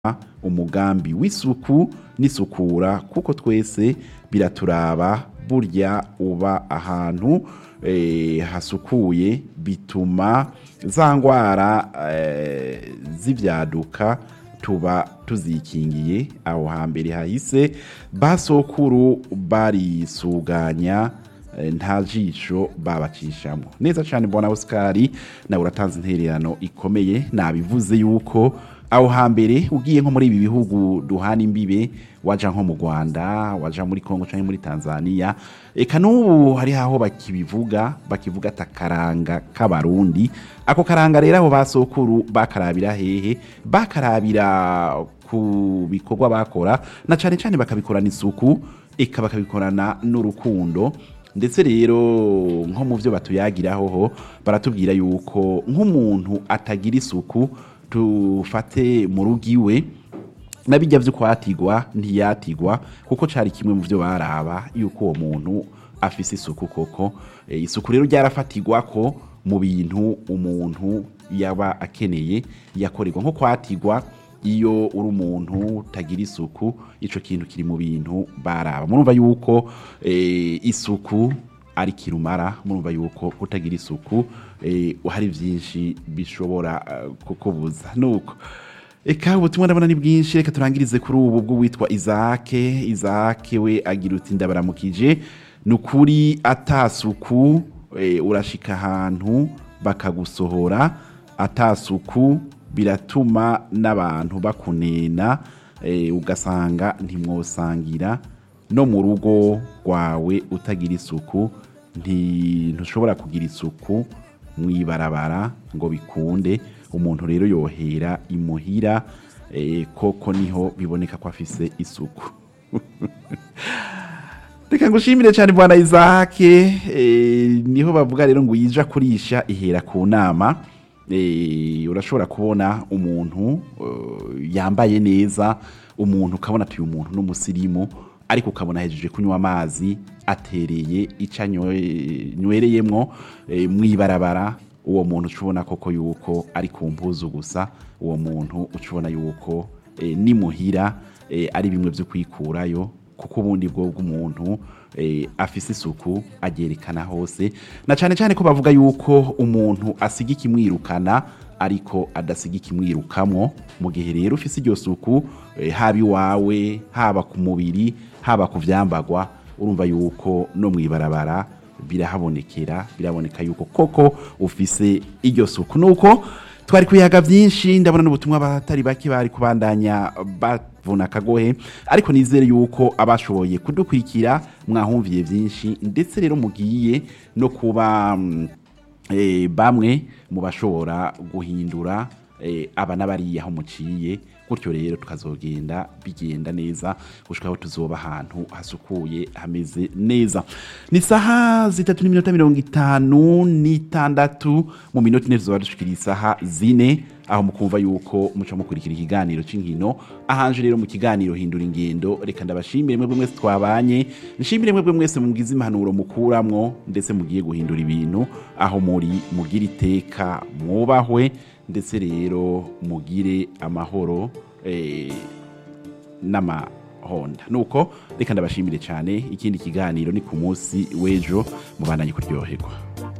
umugambi w'isuku n'isukura kuko twese biraturaba burya uba ahantu eh, hasukuye bituma za ngwara eh, z'ivyaduka tuba tuzikingiye aho hambere hahise basokuru barisuganya eh, nta jisho babacishamo neza cyane mbona Oscar nawe uratanze intererano ikomeye nabivuze yuko aho hambere ugiye nko muri ibi bihugu duhana imbibe waja nko mu Rwanda waja muri Kongo cyangwa muri Tanzania eka n'ubu hari aho bakibivuga bakivuga atakaranga k'abarundi ako karanga rero aho basokuru bakarabira hehe bakarabira ku bikorwa bakora na cyane cyane bakabikorana isuku eka bakabikorana n'urukundo ndetse rero nko mu byo batuyagiraho ho baratubwira yuko nk'umuntu atagira isuku tufate mu rugo iwe nabijya byo kwatigwa ntiyatigwa kuko cyari kimwe mu byo baraba yuko uwo muntu afise isuku koko e, isuku rero ryarafatigwa ko mu bintu umuntu yaba akeneye yakorerwa nko kwatigwa iyo uri umuntu utagira isuku ico kintu kiri mu bintu baraba murumva yuko e, isuku ari kirumara murumva yuko kutagira isuku eh, hari byinshi bishobora uh, kukubuza nuko eka ubutumwa ndabona ni bwinshi reka turangirize kuri ubu bw'uwitwa Isake Isake we agira uti ndabaramukije ni ukuri atasuku eh, urashika ahantu bakagusohora atasuku biratuma n'abantu bakunena eh, ugasanga ntimwosangira no mu rugo rwawe utagira isuku ntushobora kugira isuku mu ibarabara ngo bikunde umuntu rero yohera imuhira koko niho biboneka ko afise isuku reka ngushimire cyane bwana izake niho bavuga rero ngo yija kurisha ihera ku nama urashobora kubona umuntu yambaye neza umuntu ukabona atuye umuntu n'umusirimu ariko ukabona hejeje kunywa amazi atereye icyo anywereyemo mu ibarabara uwo muntu ucubona koko yuko ari ku mpuzu gusa uwo muntu ucubona yuko nimuhira ari bimwe byo kwikurayo kuko ubundi bwo bw'umuntu afise isuku agerekana hose na cyane cyane ko bavuga yuko umuntu asiga ikimwirukana ariko adasiga ikimwirukamo mu gihe rero ufise iryo suku haba iwawe haba ku mubiri haba ku byambagwa urumva yuko no mu ibarabara birahabonekera biraboneka yuko koko ufise iryo suku nuko twari kuyaga byinshi ndabona n'ubutumwa batari bake bari kubandanya bavuna akagohe ariko nizere yuko abashoboye kudukurikira mwahumviye byinshi ndetse rero mugiye no kuba bamwe mu bashobora guhindura aba n'abariya aho muciye gutyo rero tukazogenda bigenda neza gushika aho tuzoba ahantu hasukuye hameze neza ni saha zitatu n'iminota mirongo itanu n'itandatu mu minota ine tuzoba dushikira isaha zine aho mukumva yuko muca mukurikira ikiganiro c'inkino ahanje rero mu kiganiro hindura ingendo reka ndabashimire mwebwe mwese twabanye nshimire mwebwe mwese mugize impanuro mukuramwo ndetse mugiye guhindura ibintu aho muri mugira iteka mwubahwe ndetse rero mugire amahoro n'amahonda nuko reka ndabashimire cyane ikindi kiganiro ni ku munsi w'ejo mubandanye kuryoherwa